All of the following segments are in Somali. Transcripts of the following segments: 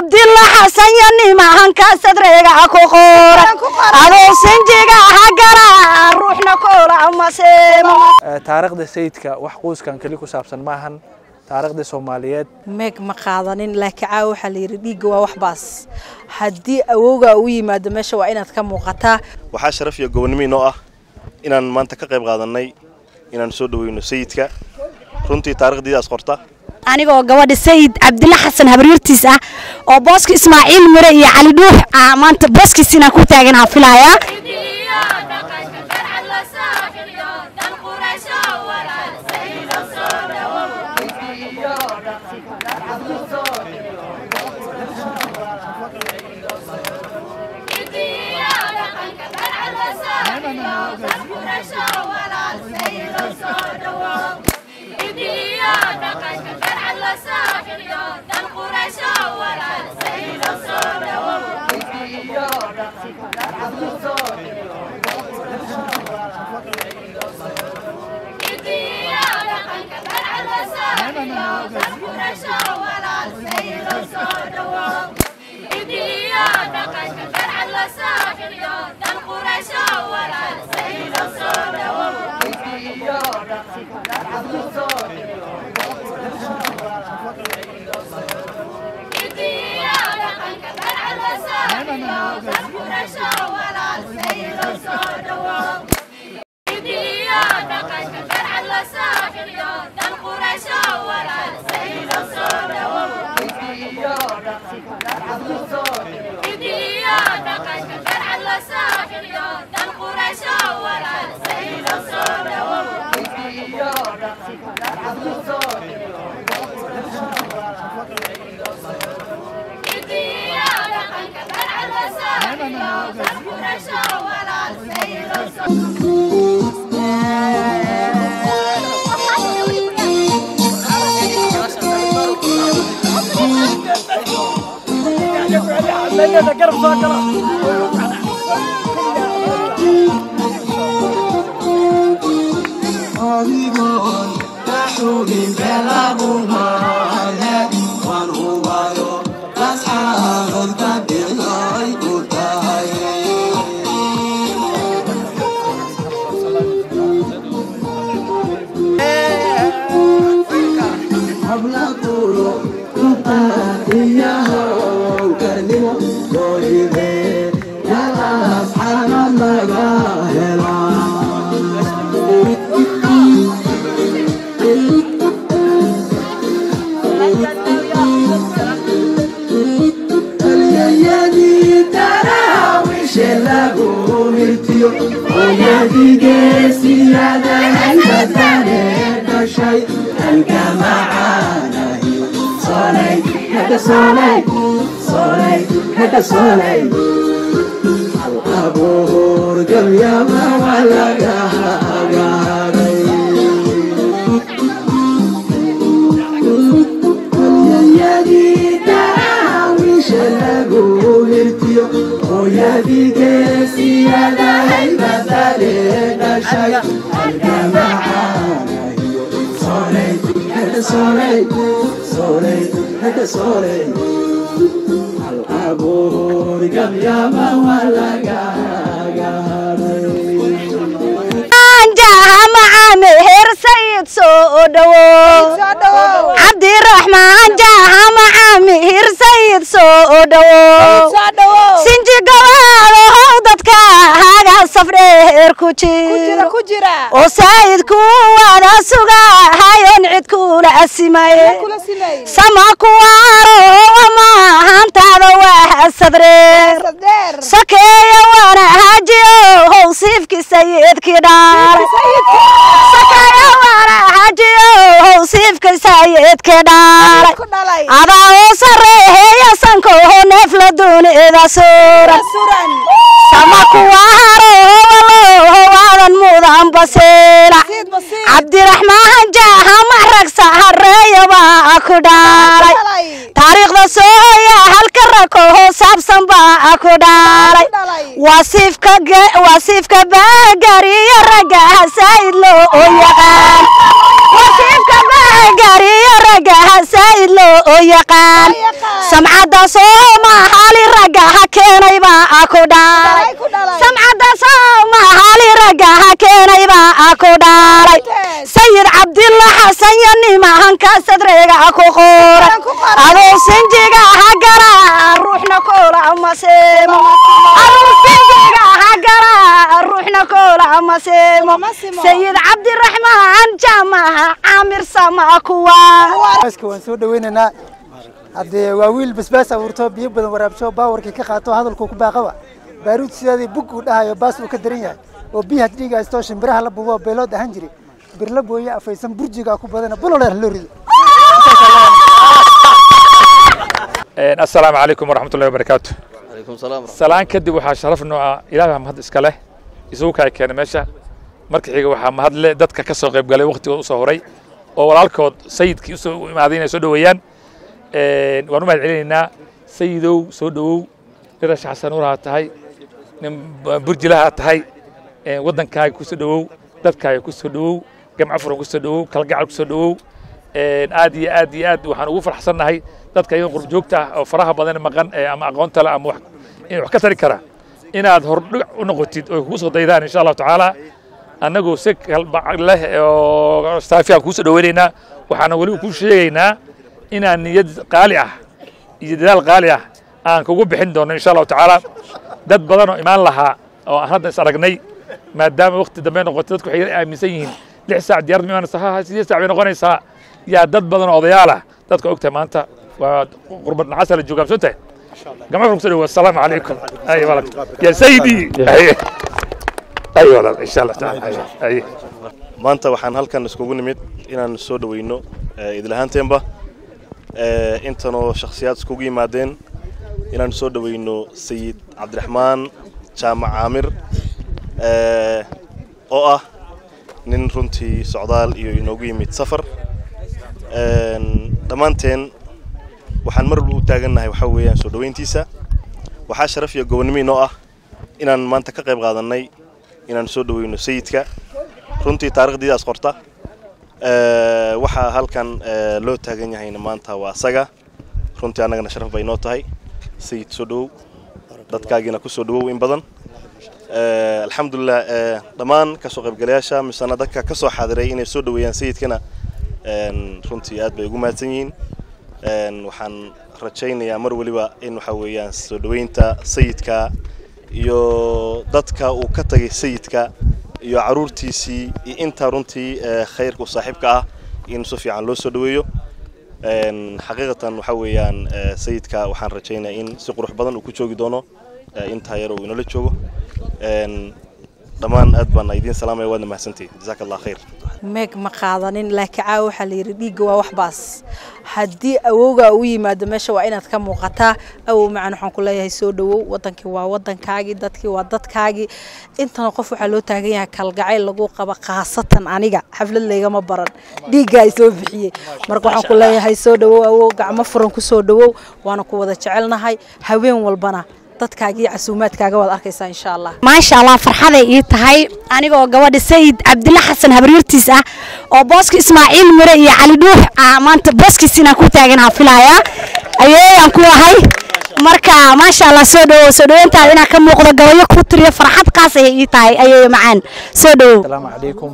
cabdilla xasan yo nimahanka sadreega ku qoran adoo sinjiga hagara ruuxna koola maseemo taariikhda sayidka wax quuskan keli ku saabsan maahan taariikhda soomaaliyeed meeg ma qaadanin laakiin caawa waxaa la yidhi dhiigga waa wax baas haddii awowgaa u yimaado meesha waa inaad ka muuqataa waxaa sharaf iyo gobonnimo inoo ah inaan maanta ka qayb qaadannay inaan soo dhoweyno sayidka runtii taarikhdiidaas qorta anigoo gabadha sayid cabdilla xasan habaryartiis ah oo booska ismaaciil mire iyo cali dhuux ah maanta booskiis inaan ku taaganaa filayaa cabdiraxmaan jaamacaami hir sayid soo dhowo sinji gabaado how dadka haga safdheer ku jiro oo saayidku waana suga hayon cid kula asimaye sama kuwaaro wamahantaada waa sadreer sokeeya waana hajiyo how siifki sayidkii dhaalay siifka sayidka dhaalay adaa oo sareeheeya sankoho neef la duunida suran sama kuwaharohowaloho waadan mudan basiila cabdiraxmaan jaaha maragsa hareeya baa ku dhaalay taariikhda sooya halka rakoho saabsan baa ku dhaalay wasiifka baagariyo raggaha saa'id loo yaqaan wasiifka baagariyo raggaha saa'id loo oo yaqaan samcadda soomaali ragga ha keenay baa ku dhalay samcadda soomaali ragga ha keenay baa ku dhalay sayid cabdilla xasan yo nimahanka sadreega ku qoran adoo sinjiga ha gara ruuxna koola maseemo adoo sinjiga ha gara ruuxna koola maseemo sayid cabdiraxmaan jaamaha caamir sama kuwa baaska waan soo dhaweynaynaa haddee waa wiil basbaas abuurto biyo badan waraabsho baawarkii ka qaato hadalkuu ku baaqaba baaruud sideedii bug uu dhahayo baas uu ka daran yahay oo biyaha dhiiga haysto shimbiraha la bubo beelood ahaan jiri birla booye afaysan burjiga ku badana buloleer loo rido asalaamu calaykum waraxmatullahi wabarakaatu salaan kadib waxaa sharaf noo ah ilaahay mahad iska leh isugu kaa keenay meesha marka xiga waxaa mahad leh dadka ka soo qayb galay waqtigood usoo horay oo walaalkood sayidkii usoo imaaday inay soo dhoweeyaan waan u mahad celinaynaa sayidow soo dhowow dhirash xasanuuraha tahay nin burjilaha tahay waddankaaga kusoo dhowow dadkaaga kusoo dhowow gamco furan kusoo dhowow kalgacal kusoo dhowow aad iyo aad iyo aad waxaan ugu farxsannahay dadka iyaga qurubjoogta ah oo faraha badan maqan ama aqoonta le ama in wax ka tari kara inaad hordhic u noqotid oo kugu soo daydaan insha allahu tacaala annagoo si kalbac leh oo saafiyan kugu soo dhoweynaynaa waxaana weliba kuu sheegaynaa inaan niyad qaali ah iyo dadaal qaali ah aan kugu bixin doono insha allahu tacaala dad badan oo imaan lahaa oo aan hadda is aragnay maadaama waqti dambe noqotay dadku waxay aaminsan yihiin lix saac diyaarad ma imaanaysa ha sideed saac bay noqonaysaa yaa dad badan oo odayaal ah dadka ogtahay maanta waa qurbad nacasa la joogaa soo tahay gama furku soo dhawo assalaamu calaykum ay walad ya sayidi ay walad insha allah taala ay maanta waxaan halkan iskugu nimid inaan soo dhaweyno idilahaanteenba intanoo shakhsiyaad iskugu yimaadeen inaan soo dhaweyno sayid cabdiraxmaan jaamac caamir oo ah nin runtii socdaal iyo inoogu yimid safar dhammaanteen waxaan mar walba u taagannahay waxaa weeyaan soo dhoweyntiisa waxaa sharaf iyo gobonnimo inoo ah inaan maanta ka qayb qaadannay inaan soo dhaweyno sayidka runtii taarikhdiidaas qorta waxaa halkan loo taagan yahayna maanta waa asaga runtii annagana sharaf bay inoo tahay sayid soo dhowow dadkaagiina ku soo dhowow in badan alxamdulilah dhammaan kasoo qaybgalayaasha misena dadka ka soo xaadiray inay soo dhoweeyaan sayidkana runtii aad bay ugu mahadsan yihiin waxaan rajaynayaa mar weliba in waxa weeyaan soo dhoweynta sayidka iyo dadka uu ka tagay sayidka iyo caruurtiisii iyo intaa runtii khayrka u saaxiibka ah in si fiican loo soo dhoweeyo xaqiiqatan waxa weeyaan sayidka waxaan rajaynayaa in si qurux badan uu ku joogi doono intaa yar uu inala joogo dhammaan aad baan idiin salaamaya waadna mahadsantihi jazaaka allah khayr meeg ma qaadanin laakiin caawa waxaa la yidhi dhiigga waa wax baas haddii awowgaa u yimaado meesha waa inaad ka muuqataa awow macan waxaan ku leeyahay soo dhowow wadankii waa wadankaagii dadkii waa dadkaagii intana qof waxaa loo taagan yahay kalgacayl lagu qaba khaasatan aniga xaflad laygama baran dhiiggaa soo bixiyey marka waxaan ku leeyahay soo dhowow awow gacmo furan ku soo dhowow waana ku wada jecelnahay haween walbana dadkaaga iyo casuumaadkaaga waad arkaysaa insha allah maasha allah farxaday ii tahay anigoo gabadha sayid cabdilla xasan habaryartiis ah oo booska ismaaciil mire iyo cali dhuux ah maanta booskiisina ku taaganaa filayaa ayeeyaan ku ahay marka maasha allah soo dhowow soo dhoweyntaada inaa ka muuqdo gabayo ku tiriyo farxad qaas ayay ii tahay ayeeyo macaan soo dhowow asalaamu calaykum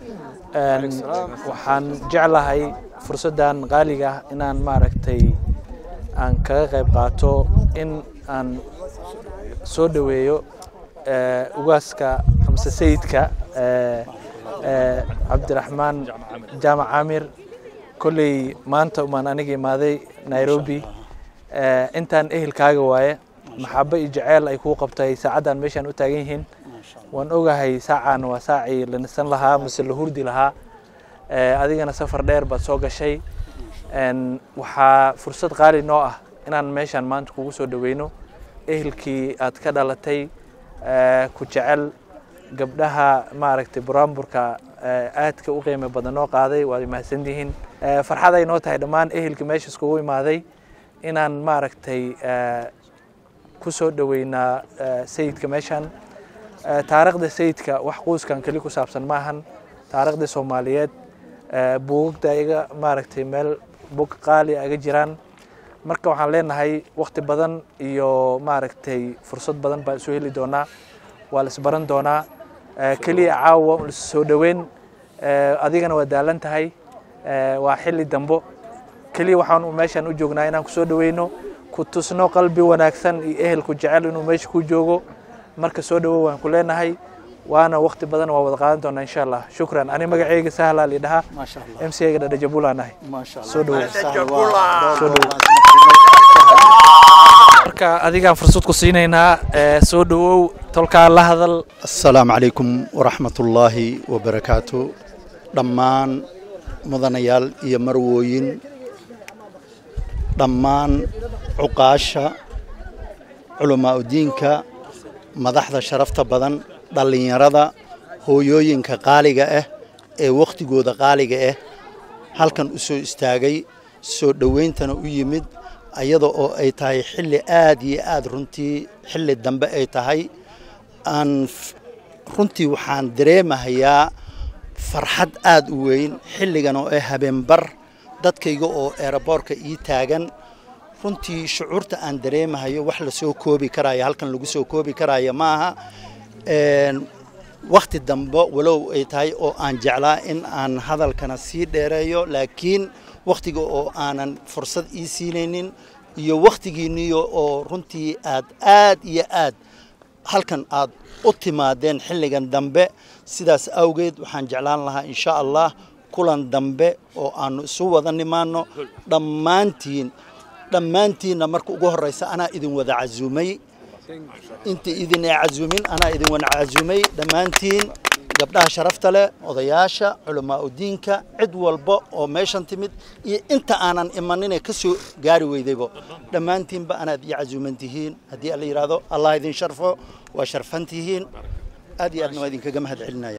waxaan jeclahay fursaddan qaaliga ah inaan maaragtay aan kaga qayb qaato in aan soo dhoweeyo ugaaska amse sayidka cabdiraxmaan jaamac caamir kolley maanta umaan aniga imaaday nairobi intaan ehelkaaga waaye maxaabo iyo jaceyl ay kuu qabtay saacaddan meeshaan u taagan yihiin waan ogahay saacaan waa saacii la nisan lahaa mase la hurdi lahaa adigana safar dheer baad soo gashay waxaa fursad qaali noo ah inaan meeshaan maanta kugu soo dhoweyno ehelkii aad ka dhalatay ku jecel gabdhaha maaragtay buraamburka aadka u qiimo badan noo qaaday waad mahadsan tihiin farxad ay noo tahay dhammaan ehelkii meesha iskugu imaaday inaan maaragtay ku soo dhoweynaa sayidka meeshaan taariikhda sayidka wax quuskan keli ku saabsan maahan taariikhda soomaaliyeed buugagta iga maaragtay meel bog qaali aga jiraan marka waxaan leenahay waqti badan iyo maaragtay fursad badan baan isu heli doonaa waa la isbaran doonaa keliya caawa soo dhoweyn adigana waa daalan tahay waa xilli dambo keliya waxaan meeshaan u joognaa inaan kusoo dhoweyno ku tusno qalbi wanaagsan iyo ehelku jecel inuu meesha ku joogo marka soo dhowow waan ku leenahay waana waqti badan waa wada qaadan doonaa insha allah shukran ani magacayga sahlaa lidhahaa m c ga dhadhajabulaan ahay soo dhowow soo dhowow marka adigaan fursad ku siinaynaa soo dhowow tolkaa la hadal asalaamu calaykum waraxmatullaahi wabarakaatu dhammaan mudanayaal iyo marwooyin dhammaan cuqaasha culamaa udiinka madaxda sharafta badan dhallinyarada hooyooyinka qaaliga ah ee wakhtigooda qaaliga ah halkan u soo istaagay soo dhowayntana u yimid ayada oo ay tahay xilli aad iyo aad runtii xilli dambe ay tahay aan runtii waxaan dareemahayaa farxad aad u weyn xilligan oo ah habeenbar dadkayga oo eeraboorka ii taagan runtii shucuurta aan dareemahayo wax la soo koobi karaayo halkan lagu soo koobi karaayo maaha wakhti dambe walow ay tahay oo aan jeclaa in aan hadalkana sii dheereeyo laakiin wakhtiga oo aanan fursad ii siinaynin iyo wakhtigiinniyo oo runtii aad aad iyo aad halkan aad u timaadeen xilligan dambe sidaas awgeed waxaan jeclaan lahaa insha allah kulan dambe oo aanu isu wada nimaano dhammaantiin dhammaantiinna marka ugu horraysa anaa idin wada casuumay inta idin ee casuumin anaa idin wada casuumay dhammaantiin gabdhaha sharafta leh odayaasha culamaa udiinka cid walba oo meeshan timid iyo inta aanan imaninee ka soo gaari weydaybo dhammaantiinba anaad ii casuuman tihiin haddii alla yidhaahdo allah idin sharfo waa sharfan tihiin aad iyo aadna waa idinkaga mahad celinaya